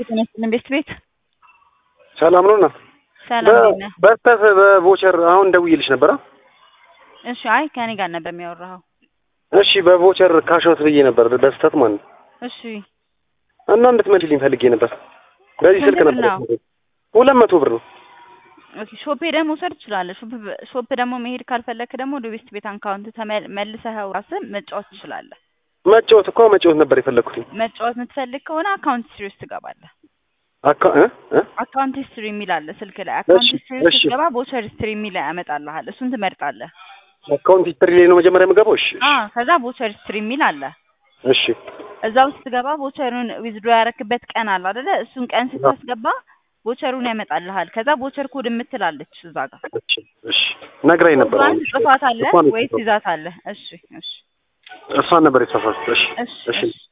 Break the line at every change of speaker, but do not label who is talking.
የተነስልን ቤት ቤት
ሰላም ነው እና
ሰላም እንዴት ነህ?
በስተት በቮቸር አሁን ደውዬልሽ ነበረ።
እሺ አይ ከኔ ጋር ነበር የሚያወራኸው።
እሺ በቮቸር ካሾት ብዬ ነበር በስተት ማለት ነው።
እሺ
እና እንድትመልሽልኝ ፈልጌ ነበር። በዚህ ስልክ
ስንት ብር
ነበር
ነው?
ሁለት መቶ ብር ነው።
ኦኬ ሾፕ ሄደህ መውሰድ ትችላለህ። ሾፕ ሾፕ ደግሞ መሄድ ካልፈለክ ደግሞ ወደ ቤስት ቤት አካውንት ተመልሰኸው ራስህ መጫወት ትችላለህ።
መጫወት እኮ መጫወት ነበር የፈለግኩት።
መጫወት የምትፈልግ ከሆነ አካውንት ሂስትሪ ውስጥ ትገባለህ።
አካ እ እ
አካውንት ሂስትሪ የሚል አለ ስልክ ላይ። አካውንት
እሺ፣
ሂስትሪ ውስጥ
እሺ።
ስትገባ ቦቸር ሂስትሪ የሚል ያመጣልሃል። እሱን ትመርጣለህ።
አካውንት ሂስትሪ ላይ ነው መጀመሪያ የምገባው። እሺ
አ ከዛ ቦቸር ሂስትሪ የሚል አለ።
እሺ
እዛ ውስጥ ስትገባ ቦቸሩን ዊዝድሮ ያረክበት ቀን አለ አይደለ? እሱን ቀን ስታስገባ ቦቸሩን ያመጣልሃል። ከዛ ቦቸር ኮድ የምትላለች እዛ ጋር
እሺ እሺ ነግራኝ ነበር።
ኮዷን ጽፋት አለ
እሷን
ወይስ ይዛት አለ? እሺ እሺ
እሷን ነበር የተሳሳትኩት። እሺ
እሺ
እሺ
እሺ